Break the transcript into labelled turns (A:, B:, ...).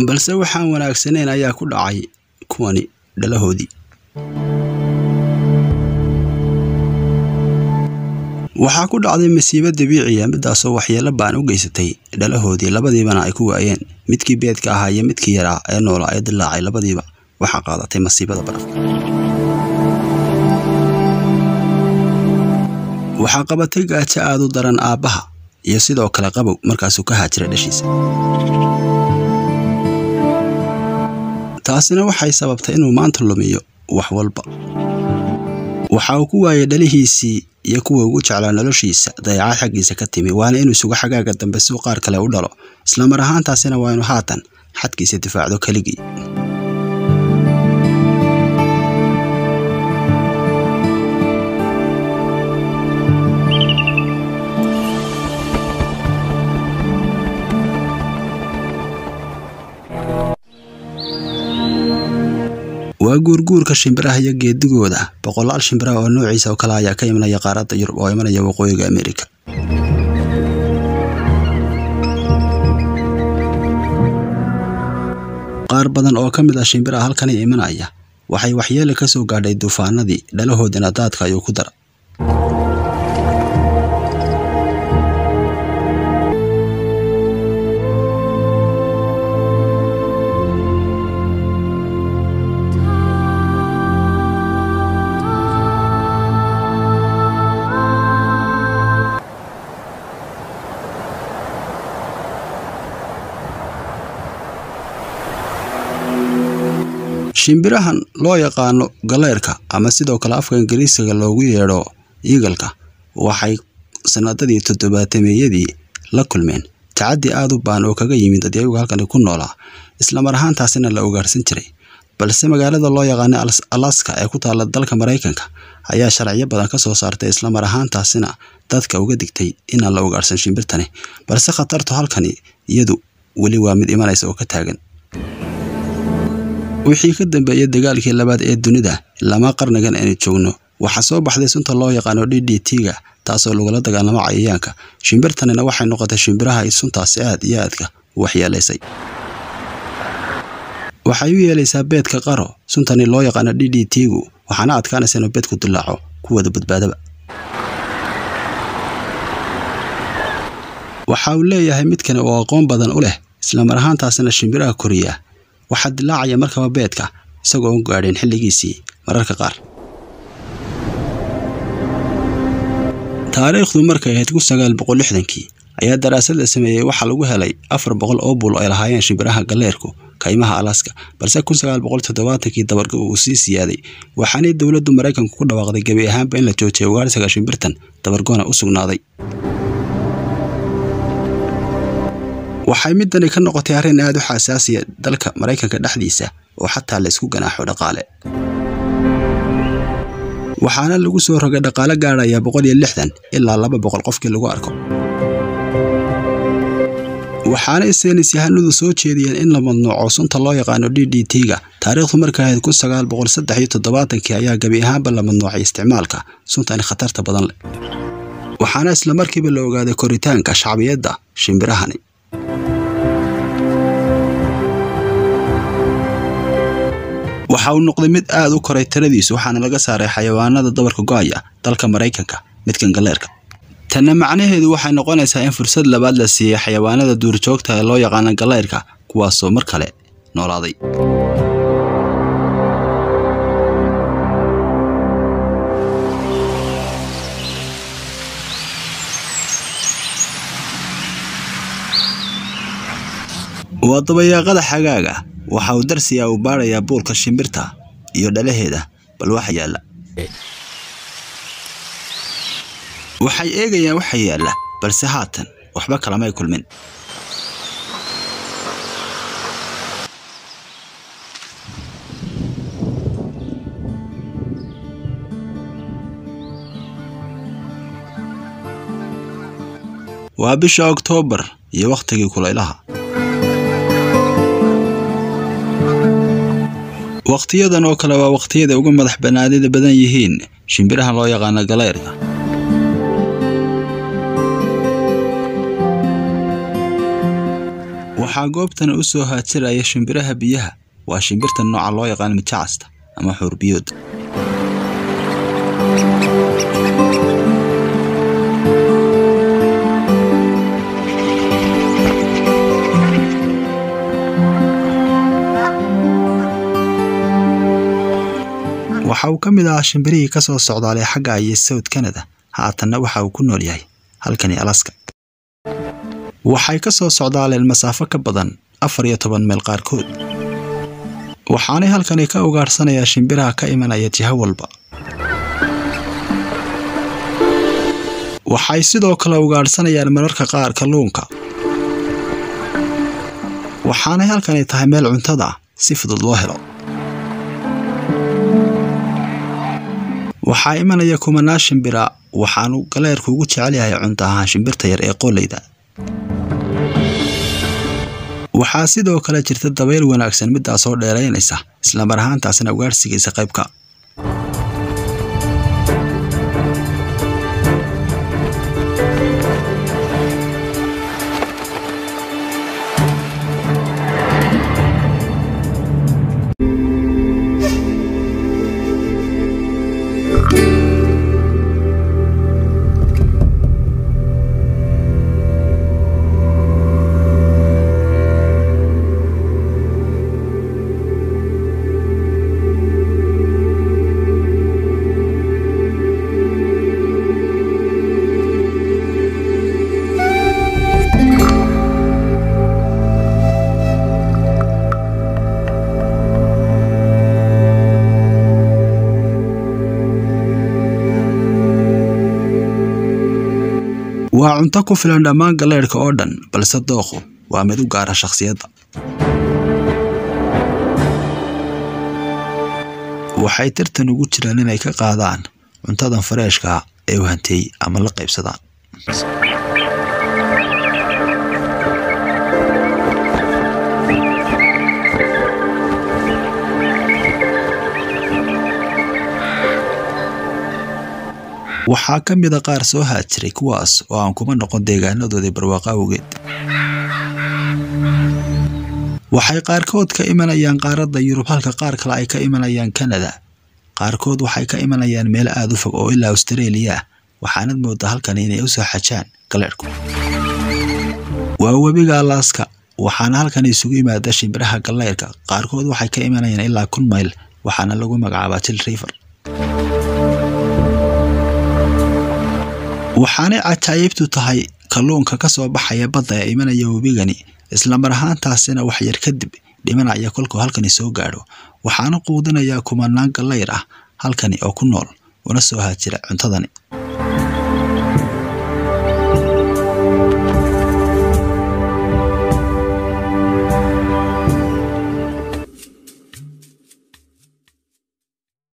A: balse waxaan wanaagsanayn ayaa ku dhacay kuwani dhalahoodii waxaa ku dhacday masiibo dabiiciya midaasoo waxyeelo baan u geysatay dhalahoodii labadiibana ay ku waayeen midkii beedka ahaa iyo midkii yaraa ee noolaa ee dilaacay labadiiba waxaa qaadatay masiibada barafka waxaa qabatay gaajo aad u daran aabbaha iyo sidoo kale qabow markaasuu ka haajira dhashiisa taasina waxay sababtay inuu maanta lumiyo wax walba waxa uu ku waayay dhalihiisii iyo kuwa ugu jeclaa noloshiisa dayacaad xaggiisa ka timi waana inuu sugo xagaaga dambe si uu qaar kale u dhalo islamar ahaantaasina waa inuu haatan xadkiisa difaacdo keligii waa guurguurka shimbiraha iyo geedigooda boqolaal shimbiraha oo noociisa oo kale ayaa ka imanaya qaaradda yurub oo imanaya waqooyiga amerika qaar badan oo ka mid ah shimbiraha halkani imanaya waxay waxyeele ka soo gaadhay duufaanadii dhalahoodina daadka ayuu ku dara shimbirahan loo yaqaano galeyrka ama sidoo kale afka ingiriisiga loogu yeedho iigalka waxay sanadadii toddobaatameyadii la kulmeen tacaddi aad u baan oo kaga yimid dadyagu halkani ku noolaa islamar ahaantaasina la ugaarsan jiray balse magaalada loo yaqaano alaska ee ku taalla dalka maraykanka ayaa sharciyo badan ka soo saartay islamar ahaantaasina dadka uga digtay inaan la ugaarsan shimbirtani balse khatartu halkani iyadu weli waa mid imanaysa oo ka taagan wixii ka dambeeyay dagaalkii labaad ee dunida lama qarnigan aynu joogno waxaa soo baxday sunta loo yaqaano d d t-ga taasoo lagula dagaalamo cayayaanka shimbirtanina waxay noqotay shimbiraha ay suntaasi aad iyo aadka u waxyeelaysay waxay u yeelaysaa beedka qaro suntani loo yaqaano d d t-gu waxaana adkaanaysa inuu beedku dilaaco kuwada badbaadaba waxa uu leeyahay midkani oo aqoon badan u leh islamar ahaantaasina shimbiraha koriya waxaa dilaacaya markaba beedka isagoo u gaadheen xilligiisii mararka qaar taariikhdu markay ahayd kun sagaal boqol lixdankii ayaa daraasad la sameeyey waxaa lagu helay afar boqol oo bul ay lahaayeen shimbiraha galeerku kaymaha alaska balse kun sagaal boqol toddobaatankii dabargo uu sii siyaaday waxaanay dowladdu maraykanku ku dhawaaqday gebi ahaanba in la joojiyay ugaarsiga shimbirtan dabargoona u sugnaaday waxay midani ka noqotay arrin aad u xasaasiya dalka maraykanka dhexdiisa oo xataa la isku ganaaxo dhaqaale waxaana lagu soo rogay dhaqaale gaadhaya boqol iyo lixdan ilaa laba boqol qofkii lagu arko waxaana saynis yahanadu soo jeediyeen in la madnuuco sunta loo yaqaano d d t-ga taariikhdu markay ahayd kun sagaal boqol saddex iyo toddobaatankii ayaa gebi ahaanba la madnuucay isticmaalka suntani khatarta badan leh waxaana isla markiiba la ogaaday koritaanka shacbiyadda shimbirahani waxa uu noqday mid aad u koray tiradiisu waxaana laga saaray xayawaanada dabarka go-aya dalka maraykanka midkan galeerka tanna macnaheedu waxay noqonaysaa in fursad labaad la siiyey xayawaanada duurjoogta ee loo yaqaano galeyrka kuwaasoo mar kale noolaaday waa dabayaaqada xagaaga waxa uu darsiyaa uu baadhayaa buulka shimbirta iyo dhalaheeda bal waxa yaalla waxay eegayaan waxa yaalla balse haatan waxba kalamay kulmin waa bisha oktoobar iyo wakhtigii kulaylaha wakhtiyadan oo kale waa wakhtiyada uga madax bannaanida badan yihiin shimbiraha loo yaqaano galeyrka waxaa goobtan u soo haajiraya shimbiraha biyaha waa shimbirta nooca loo yaqaan mijacasta ama xuurbiyood waxa uu ka mid ahaa shimbirihii ka soo socdaalay xagga iyo south canada haatanna waxa uu ku nool yahay halkani alaska waxay ka soo socdaaleen masaafo ka badan afar iyo toban meel qaarkood waxaanay halkani ka ugaadhsanayaa shimbiraha ka imanaya jiho walba waxay sidoo kale ugaadhsanayaan mararka qaar kalluunka waxaanay halkani tahay meel cuntada si fudud loo helo waxaa imanaya kumanaa shimbira waxaanu galeerku ugu jecel yahay cunto ahaan shimbirta yar ee qoolleyda waxaa sidoo kale jirta dabayl wanaagsan midaasoo dheeraynaysa islamar ahaantaasina ugaadhsigaysa qaybka waa cunto ku filan dhammaan galeedhka oo dhan balse dooqu waa mid u gaara shakhsiyadda waxay tartan ugu jiraan inay ka qaadaan cuntadan fareeshka ee u hanteey ama la qaybsadaan waxaa ka mida qaar soo haajiray kuwaas oo aan kuma noqon deegaanadoodii barwaaqo awgeed waxay qaarkood ka imanayaan qaaradda yurub halka qaar kale ay ka imanayaan kanada qaarkood waxay ka imanayaan meelo aada u fog oo ilaa austareeliya ah waxaanad moodaa halkani inay u soo xajaan galeedhku waa webiga alaaska waxaana halkan isugu yimaada shimbiraha galeyrka qaarkood waxay ka imanayaan ilaa kun mayl waxaana lagu magacaabaa jil river waxaanay cajaayibtu tahay kalluunka ka soo baxaya badda ee imanaya webigani islamar ahaantaasina wax yar kadib dhimanaya kolkuu halkani soo gaadho waxaana quudinayaa kumanaan gallayr ah halkani oo ku nool una soo haajira cuntadani